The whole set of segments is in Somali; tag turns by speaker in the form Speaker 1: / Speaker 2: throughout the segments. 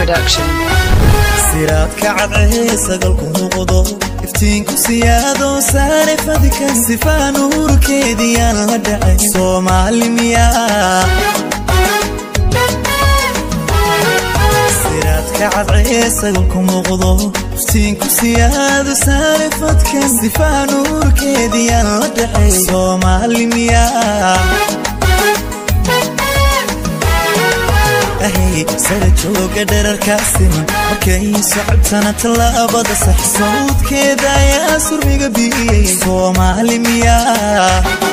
Speaker 1: Production.
Speaker 2: siraadka cadcee sagalku muuqdo iftiinku siyaado saare fadika sifaa nuurkeediyaan la dhacay soomaali miyaa siraadka cadcee sagalku muuqdo iftiinku siyaado saare fadka sifaa nuurkeediyaan la dhacay soomaali miyaa sara jooga dherarkaa siman markay socobtana tallaabada sax sawdkeeda ayaa surmiga biyey soomaali miyaa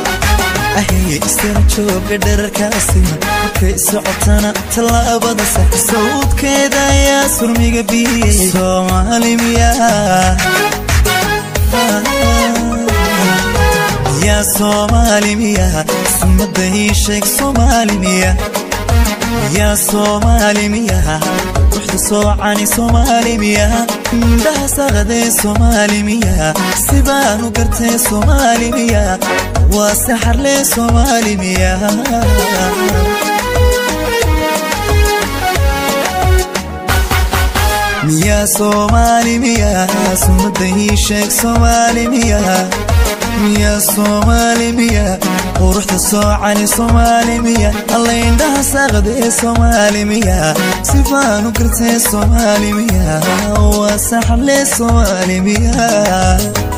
Speaker 2: sara jooga dherarkaa siman markay socobtana tallaabada sax sawdkeeda ayaa surmiga biyey soomaali miyaa yaa soomaali miyaa sumada ii sheeg soomaali miyaa yaa soomaali miyaa ruuxda soocani soomaali miyaa indhaha saqadee soomaali miyaa sibaanu gartee soomaali miyaa waa saxarlee soomaali miyaa miyaa soomaali miyaa sumada ii sheeg soomaali miyaa miyaa soomaali miyaa quruxda soocani soomaali miyaa alla indhaha saaqda ee soomaali miyaa sifaanu gartee soomaali miyaa waa saxarlee soomaali miyaa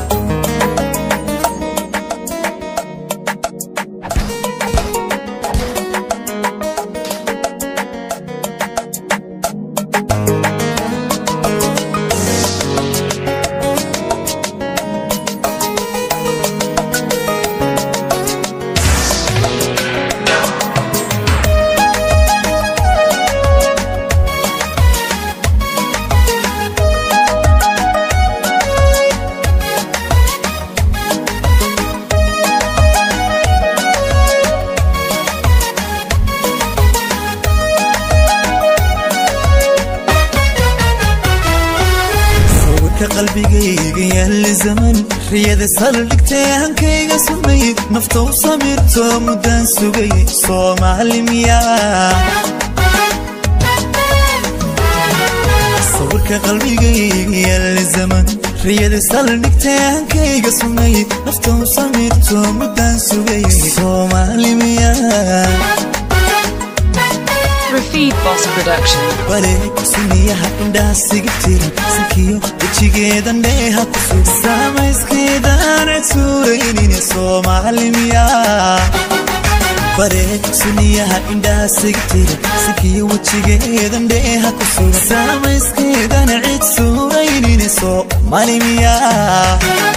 Speaker 2: qalbigayga yaalla zaman riyada saldhigtee hankayga sumay nafta u samirto muddaan sugay soomaali miyaa sawirka qalbigayga yaalla zaman riyada saldhigtee hankayga sumay nafta u samirto muddaan sugay soomaali miyaa
Speaker 1: Rafid Boss Production.
Speaker 2: wareeg suniyaha indhaha sigibtira sankiyo wejigeedan dheeha ku sug saamayskeedaan cedsuuraynine soomaali miyaa wareeg suniyaha indhaha sigibtira sankiyo wejigeedan dheeha ku sug saamayskeedan cid suuraynine soomaali miyaa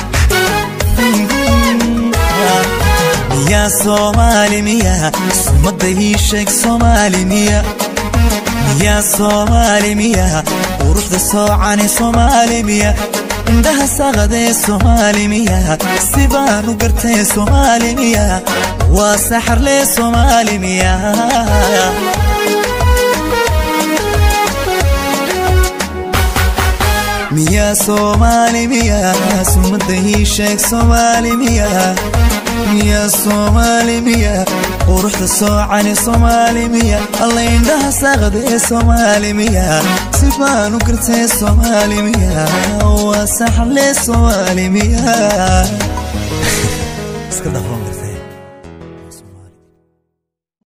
Speaker 2: miyaa soomaali miyaa sumada ii sheeg soomaali miyaa miyaa soomaali miyaa quruxda soocani soomaali miyaa indhaha saqadee soomaali miyaa sibaanu gartee soomaali miyaa waa saxarlee soomaali miyaa miyaa soomaali miyaa sumada ii sheeg soomaali miyaa miyaa soomaali miyaa quruxda soocani soomaali miyaa alla indhaha saaqda ee soomaali miyaa sibaanu gartee soomaali miyaa waa saxarlee soomaali miyaa iska dhafan gartee